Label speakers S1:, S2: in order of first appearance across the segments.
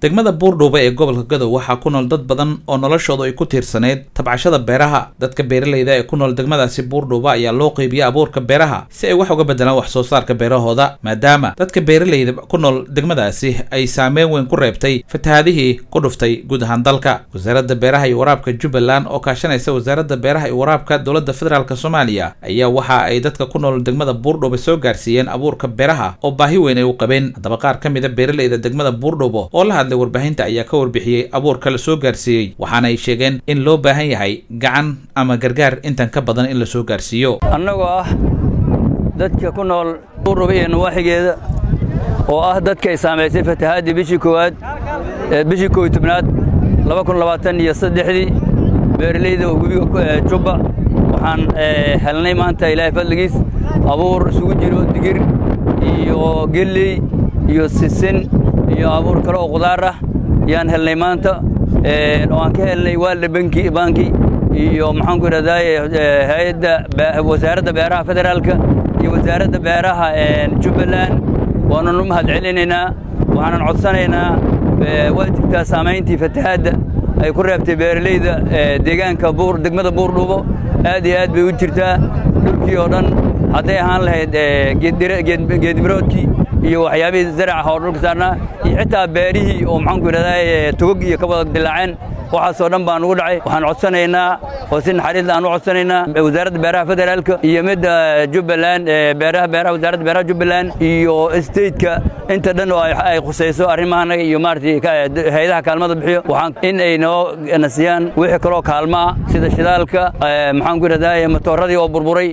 S1: degmada buurdhuuba ee gobolka gadow waxaa ku nool dad badan oo noloshoodu ay ku tiirsaneyd tabcashada beeraha dadka beeralayda ee ku nool degmadaasi buurdhuuba ayaa loo qeybiyey abuurka beeraha si ay wax uga bedelaan wax soo saarka beerahooda maadaama dadka beeralayda ku nool degmadaasi ay saameyn weyn ku reebtay fatahaadihii ku dhuftay guud ahaan dalka wasaaradda beeraha iyo waraabka jubbaland oo kaashanaysa wasaaradda beeraha iyo waraabka dowladda federaalk soomaaliya ayaa waxa ay dadka ku nool degmada buurdhuuba soo gaarsiiyeen abuurka beeraha oo baahi weyn ay u qabeen haddaba qaar ka mid a beeralayda degmada buurdhuubo oo la hadlay warbaahinta ayaa ka warbixiyey abuurka la soo gaarsiiyey waxaana ay sheegeen in loo baahan yahay gacan ama gargaar intan ka badan in la soo gaarsiiyo
S2: annagoo ah dadka ku nool buurdhuuba iyo nawaaxigeeda oo ah dadka ay saamaysay fatahaadii bishii koowaad bishii koow tobnaad laba kun labaatan iyo saddexdii beeralayda webiga jubba waxaan helnay maanta ilaahay fadligiis abuur isugu jiro digir iyo gelley iyo sisin iyo abuur kale oo qudaar ah yaan helnay maanta oo aan ka helnay waalda banki banki iyo maxaanku idhahdaye hay-adda wasaaradda beeraha federaalka iyo wasaaradda beeraha jubbaland waanan u mahad celinaynaa waxaanan codsanaynaa waa jirtaa saamayntii fatahaadda ay ku reebtay beeralayda deegaanka degmada buurdhuubo aad iyo aad bay u jirtaa dhulkii oo dhan hadday ahaan lahayd geedmiroodkii iyo waxyaabihii zaraca oo dhulka saarnaa iyo xitaa beerihii oo maxaanku idhahdaa togog iyo ka wada dilaaceen waxaasoo dhan baan ugu dhacay waxaan codsanaynaa oo si naxariis aan u codsanaynaa wasaaradda beeraha federaalka iyo midda jubbaland beeraha beeraha wasaaradda beeraha jubbaland iyo stateka inta dhan oo ay khusayso arrimahanaga iyo maaragtay hay-adaha kaalmada bixiyo waxaan in ay noo nasiyaan wixii kaloo kaalmo ah sida shidaalka maxaan ku idhahdaa matooradii oo burburay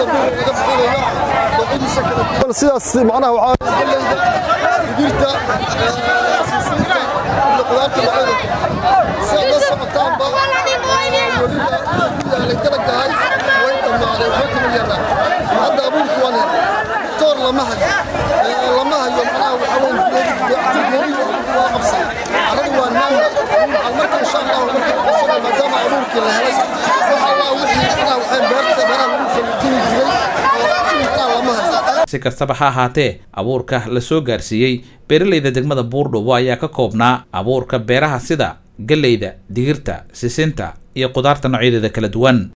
S3: sidaas macnaha waxaa digirta sisinta iyo qudaarta macada sidaad la socotaanba weliba yaalay dalagahay way dhammaaday waxba kama yaraa hadda abuurku wane toor lama hayo lama hayo macnaha waxaa weyn waa qabsan carradu waa naanda waxaan marka insha allahu marka qabsana maadaama abuurkii la helay wax allah wixii macnaha waxay beerta beeraha lagu falujini jiray
S1: si kastaba ha ahaatee abuurka la soo gaarsiiyey beeralayda degmada buurdhuubo ayaa ka koobnaa abuurka beeraha sida gelleyda digirta sisinta iyo qudaarta noocyadeeda kala duwan